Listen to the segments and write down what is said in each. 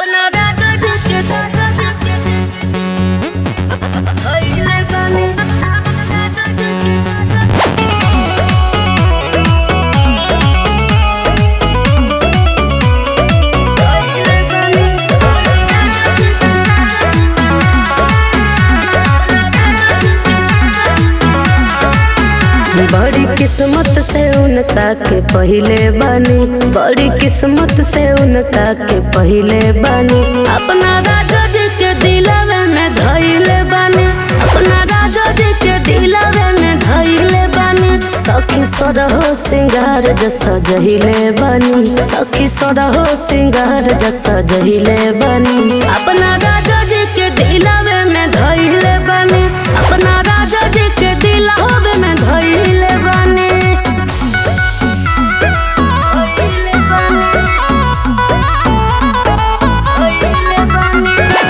अपना राजा जी के दादा जी के भइले बानी राजा जी के दादा भइले बानी राजा जी के बड़ी किस्मत से उनका के पहिले बानी बड़ी किस्मत से उनका के पहिले बानी अपना राजा जी के दिलवे में धइले बानी अपना राजा जी के दिलवे में धइले बानी सखी सरहो सिंगार जस जहिले बानी सखी सरहो सिंगार जस जहिले बानी अपना राजा जी के दिलवे में धइले बानी अपना राजा जी के दिलवे में धइले बानी धइले बानी धइले बानी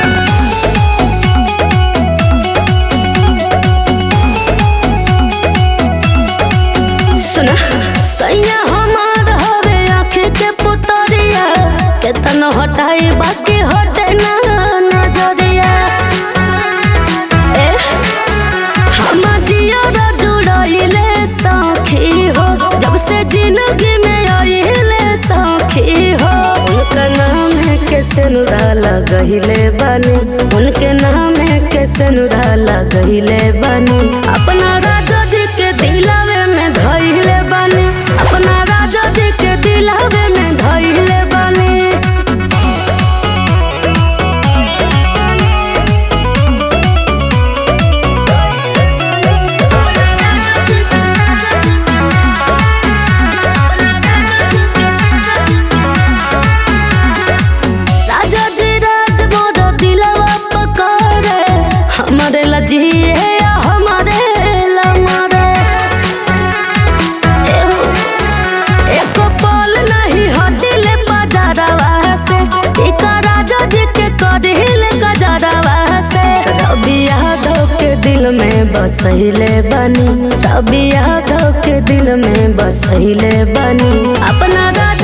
सुना सैया हमार हवे आँख के पुतरिया केतन हटाई बाकी हटे ना नजरिया ए हमर दियर जुड़ाइले सखी हो जब से जिंदगी में आइले सखी हो उनका नाम है के सेनुरा लगहिले बानी उनके नाम है के सेनुरा लगहिले बानी अपना राजा जी के दिलवे में धइले बानी अपना राजा जी के दिलवे में धइले बानी राजा जी राज मोर दिलवा पकड़े हमारे लजिए हमारे लमरे एहो, एको पल नहीं हटिले बाजारवा से इका राजा जी के कदिले गजरवा से रवि यादव के दिल में बसहिले बनी रवि यादव के दिल में बसहिले बनी अपना राजा